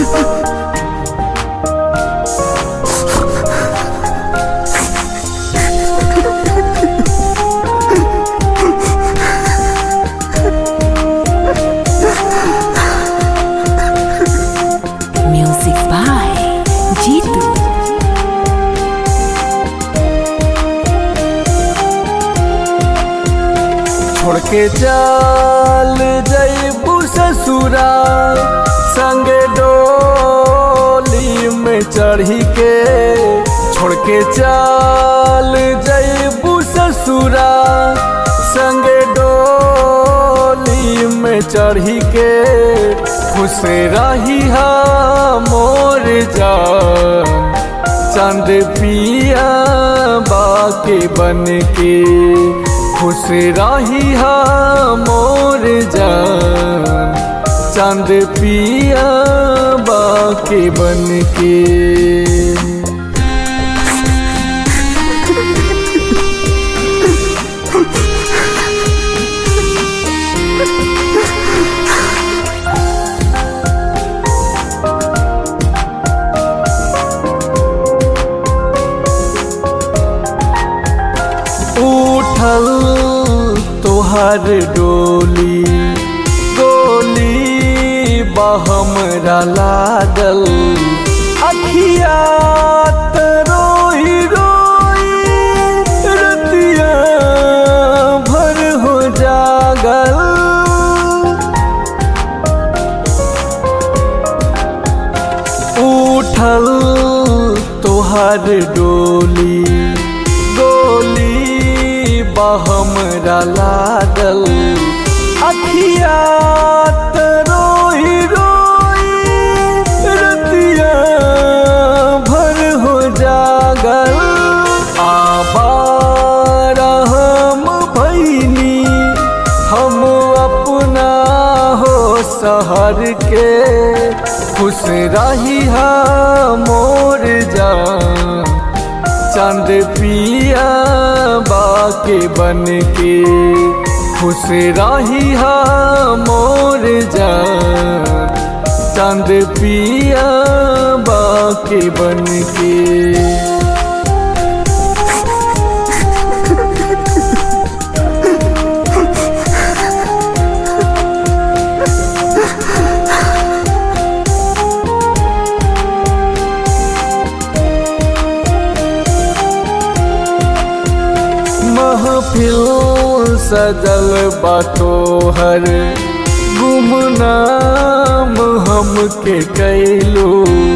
Music by Jitu. छोड़ के चल जईबू ससुरा संग डोली में चढ़ी के छोड़ के चल जईबू ससुरा संग डोली में चढ़ी के खुश रही हा मोर जान चंद पिया बाके बन के खुश रही हा मोर जान चंद पिया बाके बन के उठल तोहर डोली गोली बहमरा लागल अखिया त रोई रोई रतिया भर हो जागल उठल तोहर डोली गोली बहमरा लागल अखिया त रोई रोई रतिया भर हो जागल आबार हम भैनी हम अपना हो शहर के खुश रही हा मोर जान चंद पिया बाके बन के खुश रही हा मोर जान चंद पिया बाके बन के महफिल सजल बातो हर गुमनाम हमके कैलो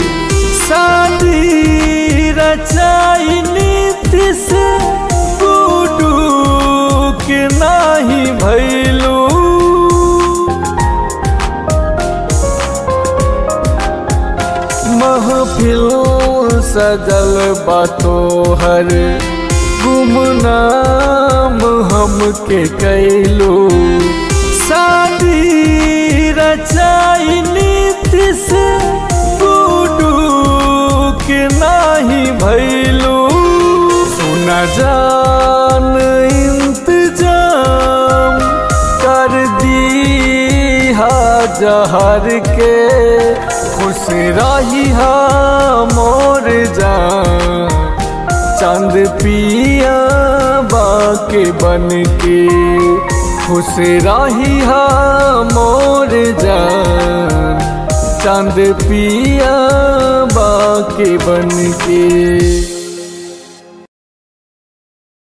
शादी रचाई नीति से गुडू के नाही भैलू महफिल सजल बातो हर गुमनाम हमके कैलो शादी रचाई नीति से गुडू के नाही भैलू सुना जान इंतजाम कर दी हा जहर के खुश रही हा मोर जान चंद पिया बाके बन के खुश रही हा मोर जान चंद पिया बाके बन के